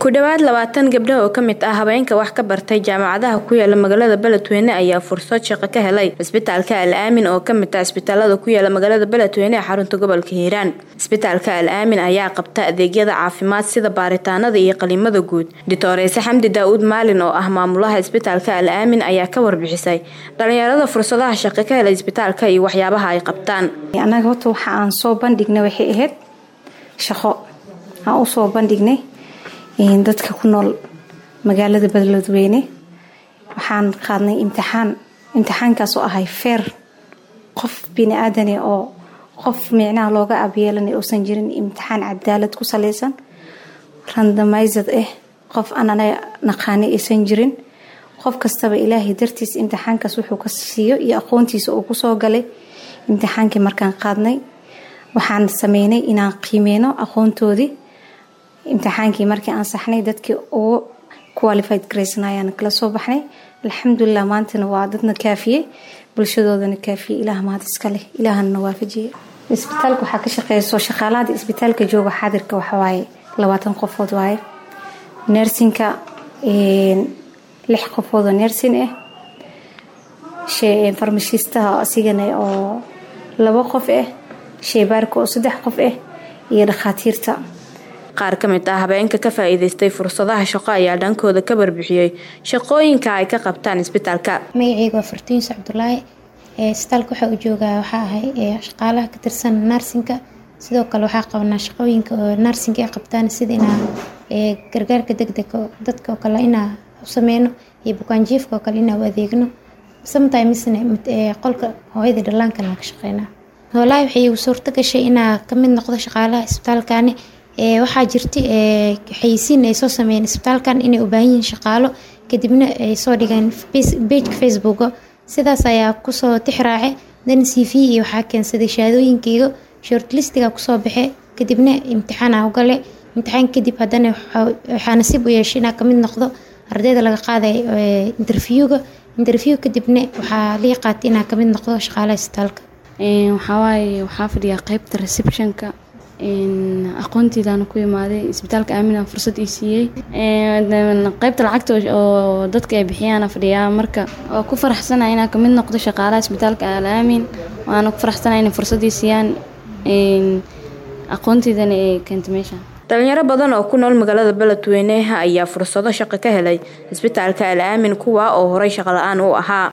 ku dhowaad labaatan gabdho oo kamid ah habeenka wax ka bartay jaamacadaha ku yaala magaalada beledweyne ayaa fursad shaqo ka helay cisbitaalka al aamin oo kamid ah isbitaalada ku yaala magaalada beledweyne ee xarunta gobolka hiiraan isbitaalka al aamin ayaa qabta adeegyada caafimaad sida baaritaanada iyo qaliimada guud doctoreyse xamdi daa-uud maalin oo ah maamulaha isbitaalka al aamin ayaa ka warbixisay dhalinyarada fursadaha shaqo ka helay isbitaalka iyo waxyaabaha ay qabtaan annaga horta waxa aan soo bandhignay waxay ahayd shaqo aan usoo bandhignay dadka ku nool magaalada beledweyne waxaan qaadnay imtixaan imtixaankaas oo ahay feer qof bini aadane oo qof micnaha looga abyeelanay uusan jirin imtixaan cadaalad ku saleysan randamayzad ah qof aanana naqaani aysan jirin qof kastaba ilaahay dartiis imtixaankaas wuxuu ka siiyo iyo aqoontiisa uu kusoo galay imtixaankii markaan qaadnay waxaan sameynay inaan qiimeyno aqoontoodii imtixaankii markii aan saxnay dadkii ugu qualified graysan ayaan kala soo baxnay alxamdulilah maantana waa dadna kaafiyey bulshadoodana kaafiyey ilaah mahad iska leh ilaahana waafajiyey isbitaalka waxaa ka shaqeyso shaqaalahada isbitaalka jooga xaadirka waxawaaye labaatan qofood waaye nersinka lix qofood oo nersin ah farmashiistaha asigana oo labo qof ah sheebaarka oo saddex qof ah iyo dhakhaatiirta qaar ka mid ah habeenka ka faa-iideystay fursadaha shaqo ayaa dhankooda ka barbixiyey shaqooyinka ay ka qabtaan isbitaalka magaceyga waa fartuuns cabdulaahi isbitaalka waxaa u joogaa waxaa ahay shaqaalaha ka tirsan narsinka sidoo kale waxaa qabanaa shaqooyinka oo narsinka ay qabtaan sida inaa gargaarka degdega dadka oo kale inaa u sameyno iyo bukaanjiifka oo kale inaa u adeegno sometimesna qolka hooyada dhallaankana ka shaqeynaa wallaahi waxay igu suurto gashay inaa kamid noqdo shaqaalaha isbitaalkani waxaa jirta xayisiin ay soo sameeyeen isbitaalkan inay u baahan yihiin shaqaalo kadibna ay soo dhigeen bejka facebooka sidaas ayaa kusoo tixraace dan c v iyo waxaa keensaday shahaadooyinkayga shortlistiga kusoo baxe kadibna imtixaan aa ugale imtixaan kadib haddana waxaa nasiib u yeeshay inaa kamid noqdo ardayda laga qaaday interviewga interview kadibna waxaa lii qaatay inaa kamid noqdo shaqaalaha isbitaalka waxawaaye waxaa fadhiyaa qeybta receptionka aqoontiidaan ku imaaday isbitaalka aamina fursad ii siiyey qeybta lacagta oo dadka ay bixiyaana fadhiyaa marka waa ku faraxsana inaan kamid noqdo shaqaalaha isbitaalka al aamin waana ku faraxsana inay fursad ii siiyaan aqoontiidana ee keenta meesha dhalinyaro badan oo ku nool magaalada beledweyne ayaa fursado shaqo ka helay isbitaalka al aamin kuwa oo horay shaqo la-aan u ahaa